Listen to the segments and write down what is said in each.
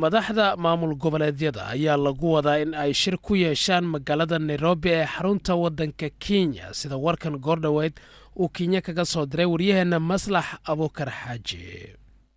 madaxda maamul goboleedyada ayaa lagu wadaa in ay shir ku yeeshaan magaalada nairobi ee xarunta waddanka kenya sida warkan goordhoweyd uu kenya kaga soo diray waryaheenna maslax abuukar xaaji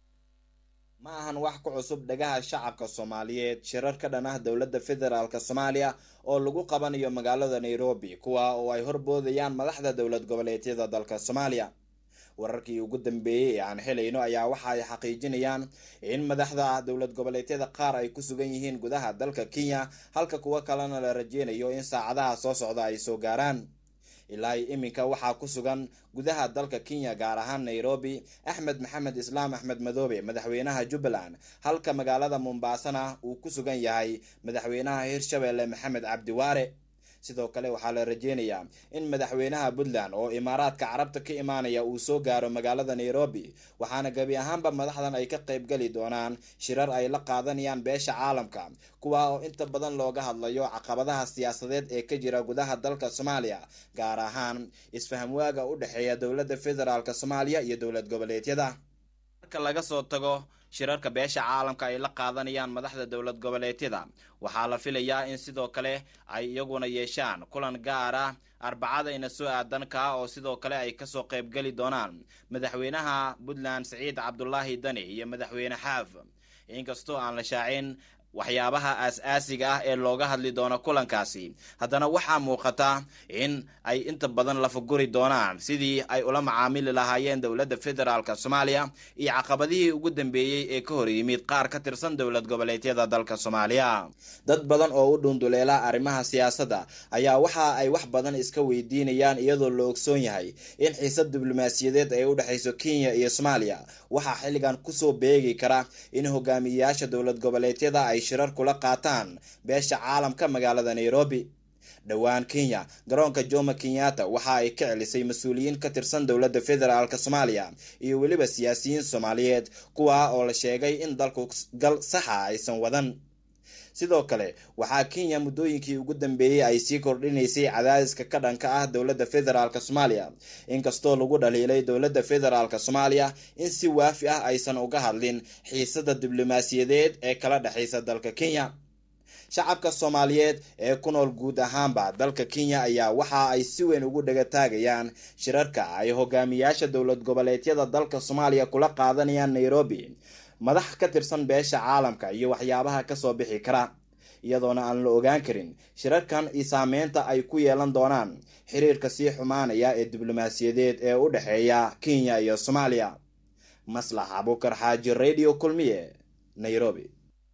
ma ahan wax ku cusub dhagaha shacabka soomaaliyeed shirar ka dhan ah dowladda federaalk soomaaliya oo lagu qabanayo magaalada nairobi kuwa oo ay horboodayaan madaxda dowlad goboleedyada dalka soomaaliya wararkii ugu dambeeyey ee aan helayno ayaa waxa ay xaqiijinayaan in madaxda dowlad goboleedyada qaar ay ku sugan yihiin gudaha dalka kenya halka kuwo kalena la rajeynayo in saacadaha soo socda ay soo gaaraan ilaa iminka waxaa ku sugan gudaha dalka kenya gaar ahaan nairobi axmed maxamed islaam axmed madoobe madaxweynaha jubbaland halka magaalada mombaasana uu ku sugan yahay madaxweynaha hirshabelle maxamed cabdiwaare sidoo kale waxaa la rajeynayaa in madaxweynaha puntland oo imaaraadka carabta ka imaanaya uu soo gaaro magaalada nairobi waxaana gebi ahaanba madaxdan ay ka qaybgeli doonaan shirar ay la qaadanayaan beesha caalamka kuwa oo inta badan looga hadlayo caqabadaha siyaasadeed ee ka jira gudaha dalka soomaaliya gaar ahaan isfahamwaaga u dhexeeya dowladda federaalk soomaaliya iyo dowlad goboleedyada marka laga soo tago shirarka beesha caalamka ay la qaadanayaan madaxda dowlad goboleedyada waxaa la filayaa in sidoo kale ay iyaguna yeeshaan kulan gaar ah arbacadayna soo aadan kaa oo sidoo kale ay kasoo qaybgeli doonaan madaxweynaha puntland siciid cabdulaahi dani iyo madaxweyne xaaf inkastoo aan la shaacin waxyaabaha aas-aasiga ah ee looga hadli doono kulankaasi haddana waxaa muuqata in ay inta badan lafaguri doonaan sidii ay ula macaamili lahaayeen dowladda federaalk soomaaliya iyo caqabadihii ugu dambeeyey ee ka hor yimid qaar ka tirsan dowlad goboleedyada dalka soomaaliya dad badan oo u dhunduleela arrimaha siyaasadda ayaa waxa ay wax badan iska weydiinayaan iyadoo la ogsoon yahay in xiisad diblomaasiyadeed ay u dhexayso kenya iyo soomaaliya waxaa xilligan kusoo beegi kara in hogaamiyeyaasha dowlad goboleedyada ay shirar kula qaataan beesha caalamka magaalada nairobi dhowaan kenya garoonka jomo kenyatta waxa ay ka celisay mas-uuliyiin ka tirsan dowladda federaalk soomaaliya iyo weliba siyaasiyiin soomaaliyeed kuwa oo la sheegay in dalku gal saxa aysan wadan sidoo kale waxaa kenya muddooyinkii ugu dambeeyey ay sii kordhinaysay cadaadiska ka dhanka ah dowladda federaalk soomaaliya inkastoo lagu dhaliilay dowladda federaalk soomaaliya in si waafi ah aysan uga hadlin xiisada diblomaasiyadeed ee kala dhexaysa dalka kenya shacabka soomaaliyeed ee ku nool guud ahaanba dalka kenya ayaa waxa ay si weyn ugu dhagataagayaan shirarka ay hogaamiyaasha dowlad goboleedyada dalka soomaaliya kula qaadanayaan nairobi madax ka tirsan beesha caalamka iyo waxyaabaha kasoo bixi kara iyadoona aan la ogaan karin shirarkan iyo saameynta ay ku yeelan doonaan xiriirka sii xumaanaya ee diblomaasiyadeed ee u dhexeeya kenya iyo soomaaliya maslax abuukar xaaji radio kulmiye nairobi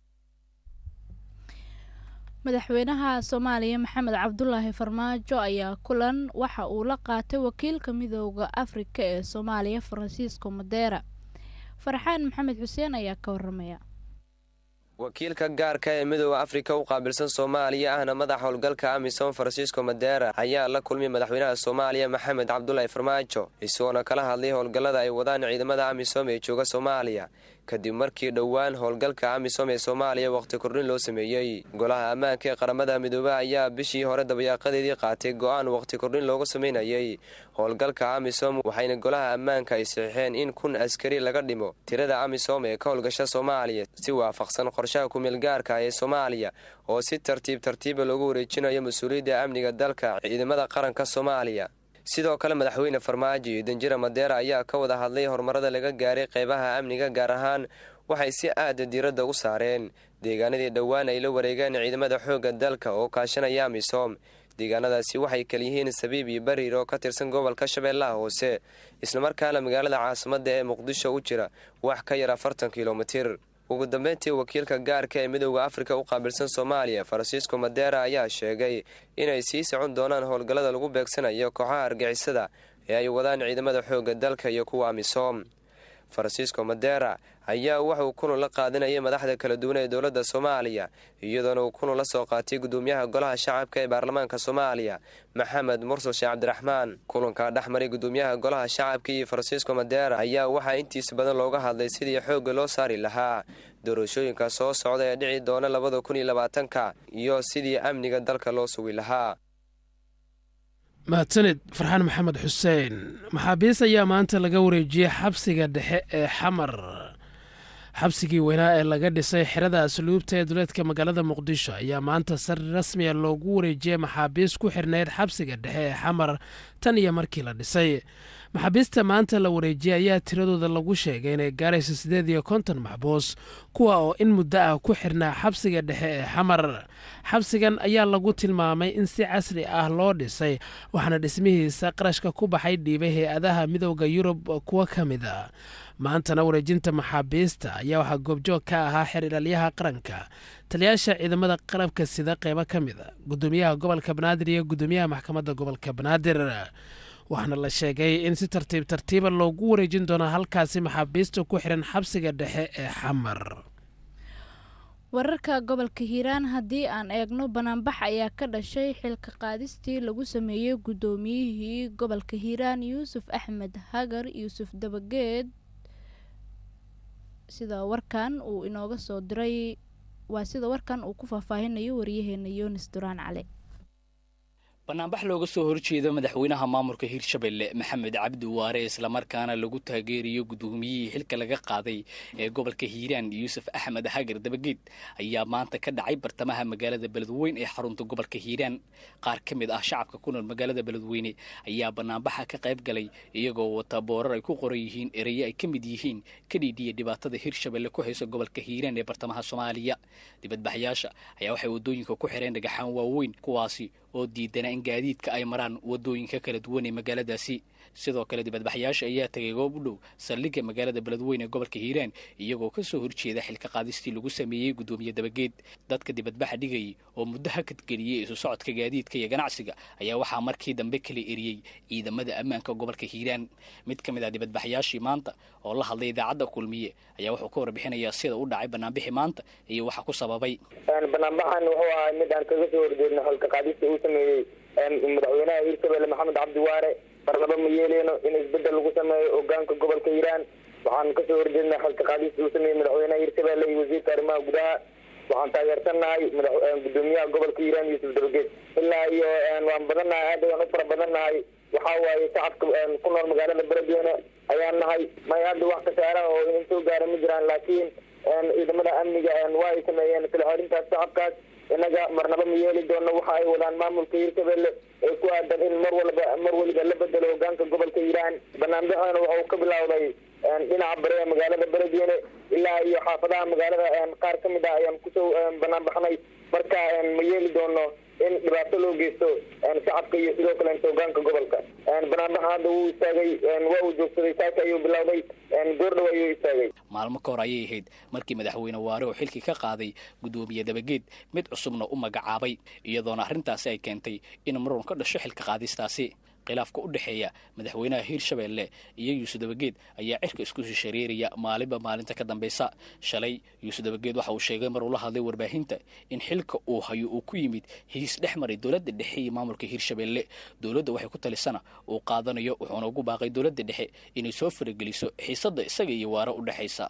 madaxweynaha soomaaliya maxamed cabdulaahi farmaajo ayaa kulan waxa uu la qaatay wakiilka midooda afrika ee soomaaliya faransiisko madeera farxaan maxamed xuseen ayaa ka waramaya wakiilka gaarka ee midooda afrika u qaabilsan soomaaliya ahna madax howlgalka amisom faransiisko madeera ayaa la kulmay madaxweynaha soomaaliya maxamed cabdulaahi farmaajo isagoona kala hadlay howlgallada ay wadaan ciidamada amisom ee jooga soomaaliya kadib markii dhowaan howlgalka amisom ee soomaaliya wakhti kordhin loo sameeyey golaha ammaanka ee qaramada midoobe ayaa bishii hore dabayaaqadeedii qaatay go'aan wakhti kordhin looga samaynayay howlgalka amisom waxayna golaha ammaanka ay saxiixeen in kun askari laga dhimo tirada amisom ee ka howlgasha soomaaliya si waafaqsan qorshaha kumeelgaarka ee soomaaliya oo si tartiib tartiiba loogu wareejinayo mas-uuliyadda amniga dalka ciidamada qaranka soomaaliya sidoo kale madaxweyne farmaajo iyo danjira madeera ayaa ka wada hadlay horumarada laga gaaray qeybaha amniga gaar ahaan waxay si aada diiradda u saareen deegaanadii dhowaan ay la wareegeen ciidamada xoogga dalka oo kaashanaya amisom deegaanadaasi waxay kalyihiin sabiib iyo bariir oo ka tirsan gobolka shabeellaha hoose islamarkaana magaalada caasimadda ee muqdisho u jira wax ka yar afartan kilomitir ugu dambeyntii wakiilka gaarka ee midooda afrika u qaabilsan soomaaliya faransiisko madeera ayaa sheegay inay sii socon doonaan howlgallada lagu beegsanayo kooxaha argixisada ee ay wadaan ciidamada xoogga dalka iyo kuwa amisom faransiisko madeera ayaa wuxuu kulan la qaadanayay madaxda kala duwan ee dowladda soomaaliya iyadoona uu kulan la soo qaatay gudoomiyaha golaha shacabka ee baarlamaanka soomaaliya maxamed mursal sheekh cabdiraxmaan kulanka dhexmaray gudoomiyaha golaha shacabka iyo faransiisko madeera ayaa waxaa intiisa badan looga hadlay sidii xoogga loo saari lahaa doorashooyinka soo socda ee dhici doona labada kun iyo labaatanka iyo sidii amniga dalka loo sugi lahaa mahadsanid farxaan maxamed xuseen maxaabiis ayaa maanta laga wareejiyey xabsiga dhexe ee xamar xabsigii weynaa ee laga dhisay xerada asluubta ee duleedka magaalada muqdisho ayaa maanta si rasmiya loogu wareejiyey maxaabiis ku xirnayd xabsiga dhexe ee xamar tan iyo markii la dhisay maxaabiista maanta la wareejiyey ayaa tiradooda lagu sheegay inay gaaraysa siddeed iyo konton maxbuus kuwa oo in muddo ah ku xirnaa xabsiga dhexe ee xamar xabsigan ayaa lagu tilmaamay in si casri ah loo dhisay waxaana dhismihiisa qarashka ku baxay dhiibay hay-adaha midooda yurub kuwo ka mid a maantana wareejinta maxaabiista ayaa waxaa goobjoog ka ahaa xer ilaalyaha qaranka taliyaasha ciidamada qalabka sida qeybo ka mid a gudoomiyaha gobolka banaadir iyo gudoomiyaha maxkamadda gobolka banaadir waxaana la sheegay in si tartiib tartiiba loogu wareejin doono halkaasi maxaabiista ku xiran xabsiga dhexe ee xamar wararka gobolka hiiraan haddii aan eegno banaanbax ayaa ka dhashay xilka qaadistii lagu sameeyey guddoomiyihii gobolka hiiraan yuusuf axmed hagar yuusuf dabageed sida warkan uu inooga soo diray waa sida warkan uu ku faahfaahinayo waryaheena yunis duraan cali banaanbax looga soo horjeedo madaxweynaha maamulka hiirshabelle maxamed cabdi waare islamarkaana lagu taageerayo guddoomiyihii xilka laga qaaday ee gobolka hiiraan yuusuf axmed hagar dabageed ayaa maanta ka dhacay bartamaha magaalada beledweyn ee xarunta gobolka hiiraan qaar ka mid ah shacabka ku nool magaalada beledweyne ayaa banaanbaxa ka qayb galay iyagoo wata boorar ay ku qoran yihiin eraye ay ka mid yihiin ka dhiidhiya dhibaatada hiirshabelle ku hayso gobolka hiiraan ee bartamaha soomaaliya dibadbaxyaasha ayaa waxay waddooyinka ku xireen dhagaxaan waaweyn kuwaasi oo diidana in gaadiidka ay maraan waddooyinka kala duwan ee magaaladaasi sidoo kale dibadbaxyaasha ayaa tegay goob u dhow saldhigga magaalada beledweyne ee gobolka hiiraan iyagoo ka soo horjeeda xilka qaadistii lagu sameeyey guddoomiye dabageed dadka dibadbaxa dhigayay oo muddo hakadgeliyey isu socodka gaadiidka iyo ganacsiga ayaa waxaa markii dambe kala eriyey ciidamada ammaanka gobolka hiiraan mid ka mid ah dibadbaxyaashii maanta oo la hadlay idaacadda kulmiye ayaa wuxuu ka warbixinayaa sida u dhacay banaanbixi maanta iyo waxa ku sababay banaanbaxan wuxuu ahaa mid aan kaga soo horjeedno xilka qaadista uu sameeyey madaxweynaha hiirshabelle maxamed cabdi waare marnaba ma yeeleyno in isbedel lagu sameeyo hogaanka gobolka hiiraan waxaan kasoo horjeednaa xilka qaadista uu sameeyey madaxweynaha hiirshabelle iyo wasiirka arrimaha gudaha waxaan taageersannahay gudoomiyaha gobolka hiiraan yuusuf dabageed ilaa iyo waan badannahay aad waan u fara badannahay waxaa waaye shacabka ku nool magaalada beledweyne ayaan nahay may hadda wax kasaara oo in soo gaara ma jiraan laakiin ciidamada amniga waa ay sameeyeen kala xorintaas shacabkaas inaga marnaba ma yeeli doono waxa ay wadaan maamulka hiirshabelle ee ku aadan in mar walba mar waliba la bedelo hogaanka gobolka hiiraan banaanbaxana waxa uu ka bilowday dhinaca bare ee magaalada beledweyne ilaa iyo xaafadaha magaalada qaar ka mid ah ayaan kusoo banaanbaxnay marka ma yeeli doono in dhibaato loo geysto shacabka iyo sidoo kale hogaanka gobolka banaanbaxa hadda wuu istaagay waa uu joogsaday saaka ayuu bilowday goordhow ayuu istaagay maalmo ka hor ayay ahayd markii madaxweyne waare oo xilkii ka qaaday guddoomiye dabageed mid cusubna u magacaabay iyadoona arrintaasi ay keentay in marun ka dhasho xilka qaadistaasi khilaafka u dhexeeya madaxweynaha hiirshabelle iyo yuusuf dabageed ayaa cirka isku shishareeraya maalinba maalinta ka dambaysa shalay yuusuf dabageed waxa uu sheegay mar uu la hadlay warbaahinta in xilka uu hayo uu ku yimid hiis dhex maray dowladda dhexe iyo maamulka hiirshabelle dowladda waxay ku talisana uu qaadanayo wuxuuna ugu baaqay dowladda dhexe inay soo farageliso xiisadda isaga iyo waare u dhexaysa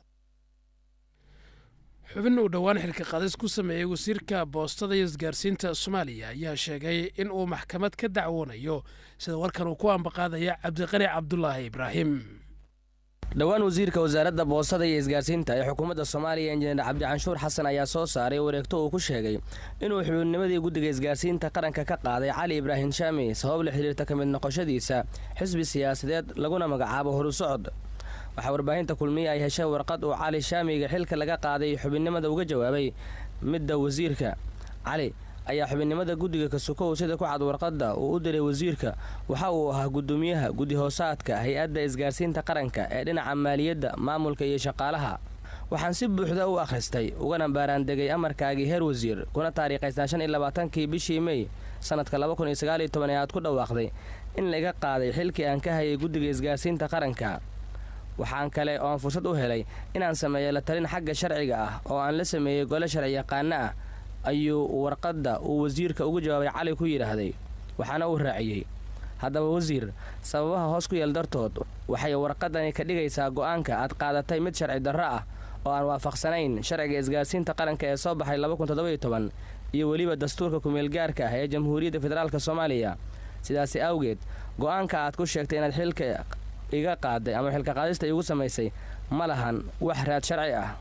xubin uu dhowaan xilka qaadis ku sameeyey wasiirka boostada iyo isgaarsiinta soomaaliya ayaa sheegay in uu maxkamad ka dacwoonayo sida warkan uu ku ambaqaadaya cabdiqani cabdulaahi ibraahim dhowaan wasiirka wasaaradda boostada iyo isgaarsiinta ee xukuumadda soomaaliya injineer cabdicanshuur xasan ayaa soo saaray wareegto uu ku sheegay inuu xubinnimadii guddiga isgaarsiinta qaranka ka qaaday cali ibraahim shaami sabab la xidhiirta ka mid noqoshadiisa xisbi siyaasadeed laguna magacaabo horusocod waxaa warbaahinta kulmiye ay heshay warqad uu cali shaamiga xilka laga qaaday xubinnimada uga jawaabay midda wasiirka cali ayaa xubinnimada guddiga kasukow sida ku cad warqadda uu u diray wasiirka waxa uu ahaa guddoomiyaha guddi hoosaadka hay-adda isgaarsiinta qaranka ee dhinaca maaliyadda maamulka iyo shaqaalaha waxaan si buuxda u akhristay ugana baaraandegay amarkaagii heer wasiir kuna taariikhaysnaa shan iyo labaatankii bishii mey sannadka laba kun iyo sagaal iyo toban ee aad ku dhawaaqday in laga qaaday xilkii aan ka hayay guddiga isgaarsiinta qaranka waxaan kale ooan fursad u helay inaan sameeyo la talin xagga sharciga ah oo aan la sameeyey gole sharci yaqaano ah ayuu warqadda uu wasiirka ugu jawaabay cali ku yidhaahday waxaana uu raaciyey haddaba wasiir sababaha hoos ku yeel dartood waxay warqadani ka dhigaysaa go'aanka aad qaadatay mid sharci darro ah oo aan waafaqsanayn sharciga isgaarsiinta qaranka ee soo baxay iyo weliba dastuurka kumeelgaarka ah ee jamhuuriyadda federaalk soomaaliya sidaasi awgeed go'aanka aad ku sheegtay inaad xilka iga qaaday ama xilka qaadista iigu samaysay ma lahan wax raad sharci ah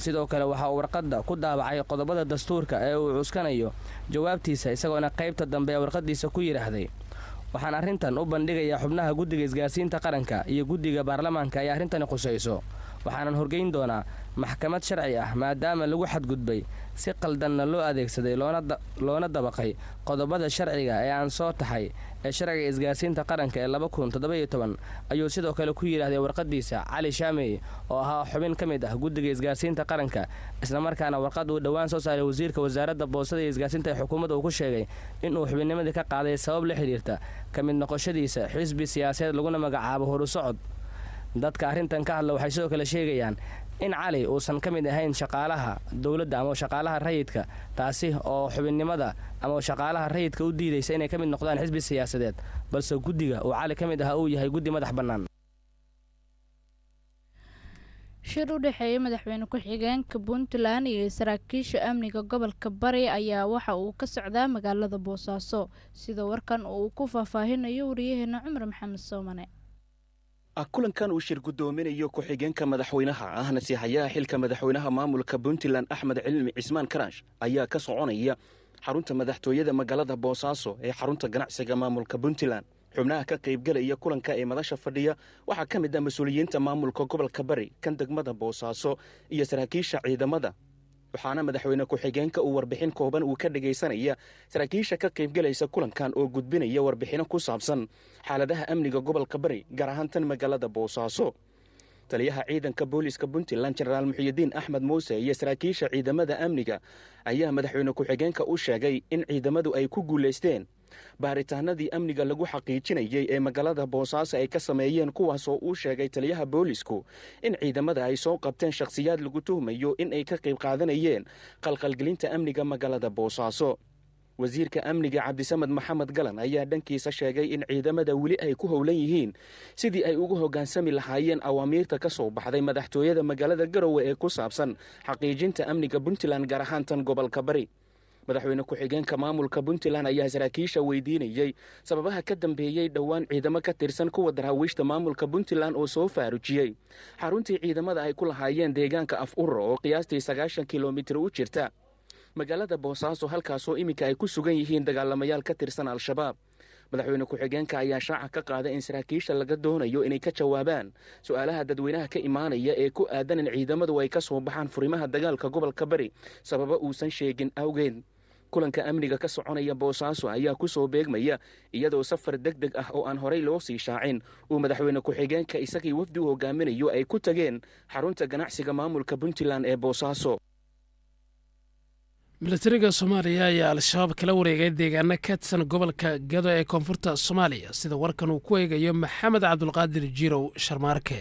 sidoo kale waxaa uu warqadda ku daabacay qodobada dastuurka ee uu cuskanayo jawaabtiisa isagoona qaybta dambe ee warqaddiisa ku yidhaahday waxaan arrintan u bandhigayaa xubnaha guddiga isgaarsiinta qaranka iyo guddiga baarlamaanka ay arrintani khusayso waxaanan horgeyn doonaa maxkamad sharci ah maadaama lagu xadgudbay si qaldanna loo adeegsaday loona dabaqay qodobada sharciga ee aan soo taxay ee sharciga isgaarsiinta qaranka ee laba kun toddobayo toban ayuu sidoo kale ku yidhaahday warqadiisa cali shaamey oo ahaa xubin ka mid ah guddiga isgaarsiinta qaranka islamarkaana warqad uu dhowaan soo saaray wasiirka wasaaradda boosada iyo isgaarsiinta ee xukuumadda uu ku sheegay inuu xubinnimadii ka qaaday sabab la xidhiirta ka mid noqoshadiisa xisbi siyaasadeed laguna magacaabo horusocod dadka arrintan ka hadla waxay sidoo kale sheegayaan in cali uusan ka mid ahayn shaqaalaha dowladda ama shaqaalaha rayidka taasi oo xubinnimada ama shaqaalaha rayidka u diidaysa inay ka mid noqdaan xisbi siyaasadeed balse guddiga uu cali ka mid ahaa uu yahay guddi madax bannaan shir u dhexeeya madaxweyne ku-xigeenka puntland iyo saraakiisha amniga gobolka bari ayaa waxa uu ka socdaa magaalada boosaaso sida warkan uu ku faahfaahinayo wariyaheena cumar maxamed soomane kulankan uu shir guddoominayo ku-xigeenka madaxweynaha ahna sihayaha xilka madaxweynaha maamulka puntland axmed cilmi cismaan karaash ayaa ka soconaya xarunta madaxtooyada magaalada boosaaso ee xarunta ganacsiga maamulka puntland xubnaha ka qaybgelaya kulanka ee madasha fadhiya waxaa ka mid ah mas-uuliyiinta maamulka gobolka bari kan degmada boosaaso iyo saraakiisha ciidamada waxaana madaxweyne ku-xigeenka uu warbixin kooban uu ka dhagaysanaya saraakiisha ka qaybgelaysa kulankan oo gudbinaya warbixino ku saabsan xaaladaha amniga gobolka bari gaar ahaan tan magaalada boosaaso taliyaha ciidanka booliiska puntland jenaraal muxiyidiin axmed muuse iyo saraakiisha ciidamada amniga ayaa madaxweyne ku-xigeenka u sheegay in ciidamadu ay ku guulaysteen baaritaanadii amniga lagu xaqiijinayay ee magaalada boosaaso ay ka sameeyeen kuwaasoo uu sheegay taliyaha boolisku in ciidamada ay soo qabteen shakhsiyaad lagu tuhmayo in ay ka qayb qaadanayeen qalqalgelinta amniga magaalada boosaaso wasiirka amniga cabdisamed maxamed galan ayaa dhankiisa sheegay in ciidamada weli ay ku howlan yihiin sidii ay ugu hoggaansami lahaayeen awaamiirta ka soo baxday madaxtooyada magaalada garowe ee ku saabsan xaqiijinta amniga puntland gaar ahaan tan gobolka bari madaxweyne ku-xigeenka maamulka puntland ayaa saraakiisha weydiinayey sababaha ka dambeeyey dhowaan ciidamo ka tirsan kuwa daraawiishta maamulka puntland oo soo faarujiyey xaruntii ciidamada ay ku lahaayeen deegaanka af uro oo qiyaastii sagaashan kilomitir u jirta magaalada boosaaso halkaasoo iminka ay ku sugan yihiin dagaalamayaal ka tirsan al-shabaab madaxweyne ku-xigeenka ayaa shaaca ka qaaday in saraakiisha laga doonayo inay ka jawaabaan su-aalaha dadweynaha ka imaanaya ee ku aadan in ciidamadu ay ka soo baxaan furimaha dagaalka gobolka bari sababa uusan sheegin awgeed kulanka amniga ka soconaya boosaaso ayaa ku soo beegmaya iyadoo safar deg deg ah oo aan horey loo sii shaacin uu madaxweyne ku-xigeenka isagii wafdi u hogaaminayo ay ku tageen xarunta ganacsiga maamulka puntland ee boosaaso milatariga soomaaliya ayaa al-shabaab kala wareegay deegaano ka tirsan gobolka gado ee koonfurta soomaaliya sida warkan uu ku eegayo maxamed cabdulqaadir jirow sharmaarke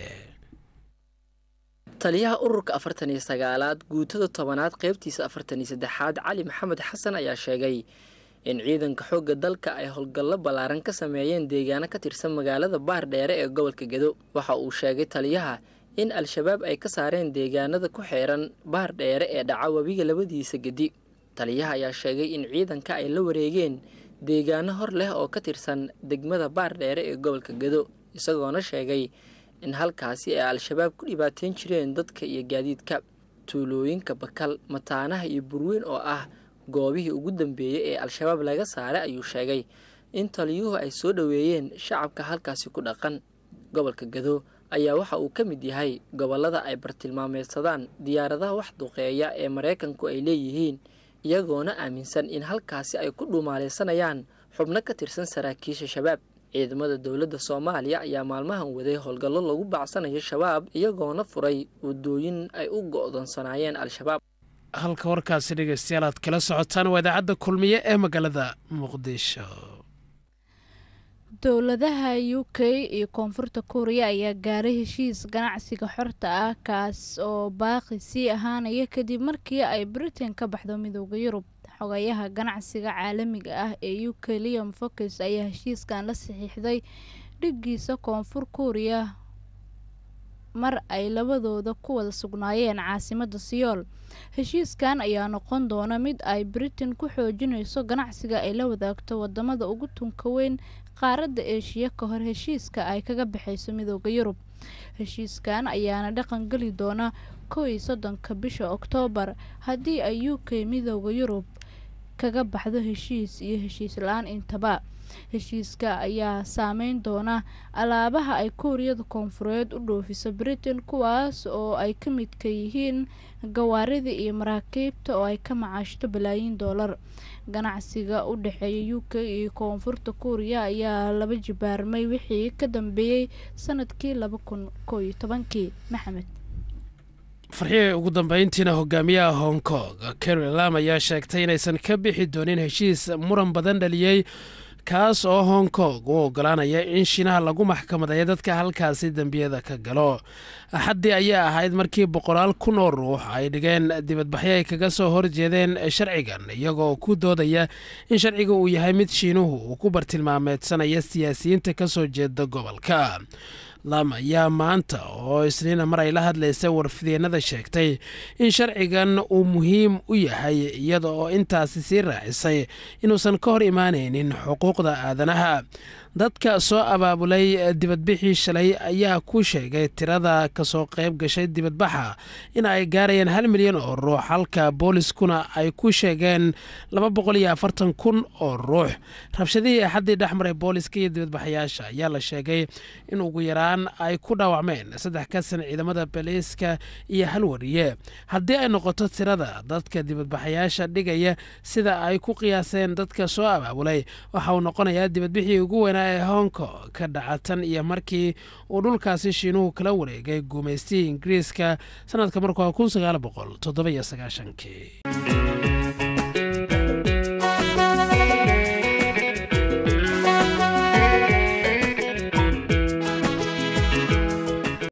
taliyaha ururka afartan iyo sagaalaad guutada tobanaad qaybtiisa afartan iyo saddexaad cali maxamed xasan ayaa sheegay in ciidanka xoogga dalka ay howlgallo ballaaran ka sameeyeen deegaano ka tirsan magaalada baardheere ee gobolka gedo waxa uu sheegay taliyaha in al-shabaab ay ka saareen deegaanada ku xeeran baardheere ee dhaca webiga labadiisa gedi taliyaha ayaa sheegay in ciidanka ay la wareegeen deegaano hor leh oo ka tirsan degmada baardheere ee gobolka gedo isagoona sheegay in halkaasi ay al-shabaab ku dhibaateyn jireen dadka iyo gaadiidka tuulooyinka bakal mataanaha iyo burweyn oo ah goobihii ugu dambeeyey ee al-shabaab laga saaray ayuu sheegay in taliyuhu ay soo dhoweeyeen shacabka halkaasi ku dhaqan gobolka gado ayaa waxa uu ka mid yahay gobollada ay bartilmaameedsadaan diyaaradaha wax duqeeya ee maraykanku ay leeyihiin iyagoona aaminsan in halkaasi ay ku dhuumaaleysanayaan xubno ka tirsan saraakiisha shabaab ciidamada dowladda soomaaliya ayaa maalmahan waday howlgallo lagu bacsanayo shabaab iyagoona furay wadooyin ay u go'doonsanaayeen al-shabaab halka warkaasi dhegeystayaal aad kala socotaan waa idaacadda kulmiye ee magaalada muqdisho dowladaha u k iyo koonfurta kuuriya ayaa gaaray heshiis ganacsiga xorta ah kaas oo baaqi sii ahaanaya kadib markii ay britain ka baxdo midooda yurub xogayaha ganacsiga caalamiga ah ee u k liam fokes ayaa heshiiskan la saxiixday dhigiisa koonfur kuuriya mar ay labadooda ku wada sugnaayeen caasimadda siyool heshiiskan ayaa noqon doona mid ay britain ku xoojinayso ganacsiga ay la wadaagto wadamada ugu tunka weyn qaaradda eeshiya ka hor heshiiska ay kaga baxayso midooda yurub heshiiskan ayaana dhaqan geli doona kow iyo soddonka bisha oktoobar haddii ay u k midooda yurub kaga baxdo heshiis iyo heshiis la-aan intaba heshiiska ayaa saameyn doona alaabaha ay kuuriyada koonfureed u dhoofiso britain kuwaas oo ay ka midka yihiin gawaarida iyo maraakiibta oo ay ka macaashto balaayiin doolar ganacsiga u dhexeeya u k iyo koonfurta kuuriya ayaa laba jibaarmay wixii ka dambeeyey sanadkii laba kun koo iyo tobankii maxamed farxii ugu dambeyntiina hogaamiyaha hong kong carri lam ayaa sheegtay inaysan ka bixi doonin heshiis muran badan dhaliyey kaas oo hong kong u ogolaanaya in shiinaha lagu maxkamadeeyo dadka halkaasi dembiyada ka galo axaddii ayaa ahayd markii boqolaal kun oo ruux ay dhigeen dibadbaxyo ay kaga soo horjeedeen sharcigan iyagoo ku doodaya in sharciga uu yahay mid shiinuhu uu ku bartilmaameedsanaya siyaasiyiinta ka soo jeeda gobolka lam ayaa maanta oo isniina mar ay la hadlaysa warfidyeenada sheegtay in sharcigan uu muhiim u yahay iyada oo intaasi sii raacisay inuusan ka hor imaanaynin xuquuqda aadanaha dadka soo abaabulay dibadbixii shalay ayaa ku sheegay tirada kasoo qayb gashay dibadbaxa in ay gaarayaan hal milyan oo ruux halka booliskuna ay ku sheegeen laba boqol iyo afartan kun oo ruux rabshadihii axaddii dhexmaray booliska iyo dibadbaxayaasha ayaa la sheegay in ugu yaraan ay ku dhaawacmeen saddex ka san ciidamada baliiska iyo hal wariye haddii ay noqoto tirada dadka dibadbaxayaasha dhigaya sida ay ku qiyaaseen dadka soo abaabulay waxa uu noqonayaa dibadbixii ugu weynaa ee hongkong ka dhacatan iyo markii uu dhulkaasi shiinuhu kala wareegay guumaystihii ingiriiska sanadka markua kun sagaal boqol toddoba iyo sagaashankii